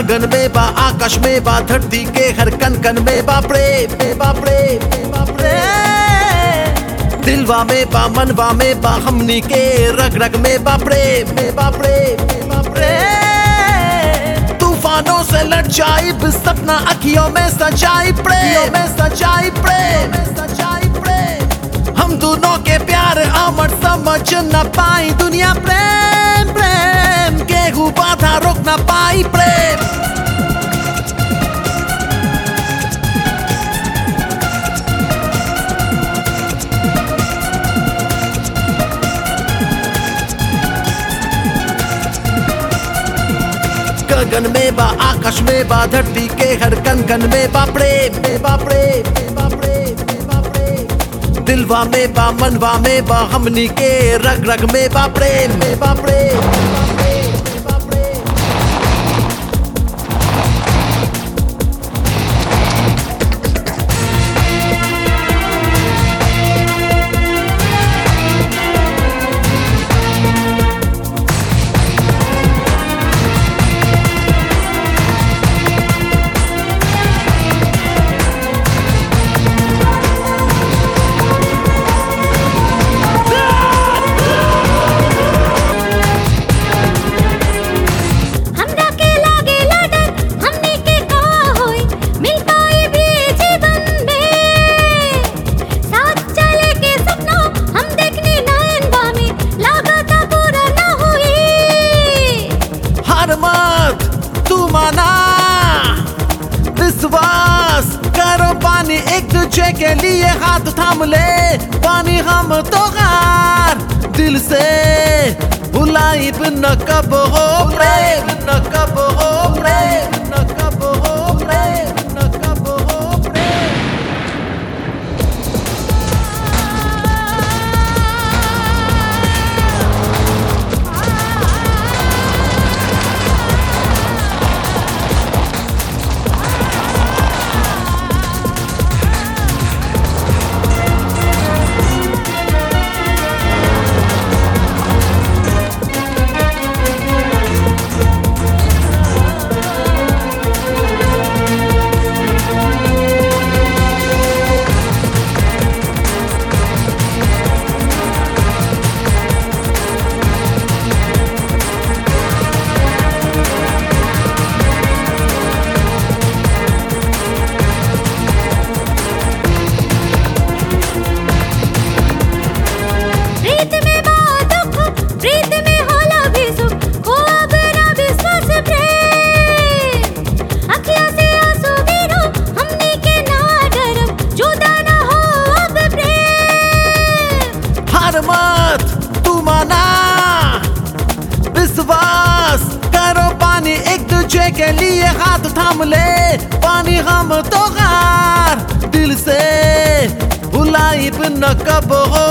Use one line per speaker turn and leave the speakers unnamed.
गगन में बा आकाश में बा धरती के हर कन कन में बा प्रेम में बा प्रेम में बा प्रेम दिलवा में बा मनवा में बा हमनी के रग रग में बा प्रेम में बा प्रेम में बा प्रेम तूफानों से लड़ जाई सपना अखियों में सजाई प्रेम में सजाई प्रेम में सजाई प्रेम हम दोनों के प्यार अमर समझ न पाई दुनिया प्रेम प्रेम केहू बाधा रोक न पाई प्रेम गगन में बा आकाश में बा धरती के हर कन कन में बा प्रेम में बा प्रेम में बा प्रेम में बा प्रेम दिलवा में बा मनवा में बा हमनी के रग रग में बा प्रेम में बा प्रेम में बा प्रेम में बा प्रेम
हमरा के लागे लाडर हमनी के का होई मिल पाए भी जीवन में साथ चले के सपना हम देखने नयन बामे लागता पूरा ना हुई
हार मत तू माना विश्वास करो पानी एक दूसरे के लिए हाथ थाम ले पानी हम तो हार दिल से भुलाई न कब हो प्रेम न कब हो प्रेम न कब हो प्रेम न कब हो प्रेम
प्रीत में बात दुख प्रीत में होला भी सुख हो अब ना विश्वास प्रेम अखियां से आंसू गिरो हमने के ना डरब जुदा ना हो अब प्रेम
हार मत तू माना विश्वास करो पानी एक दूसरे के लिए हाथ थाम ले पानी हम तो हार दिल से भुलाई न कब हो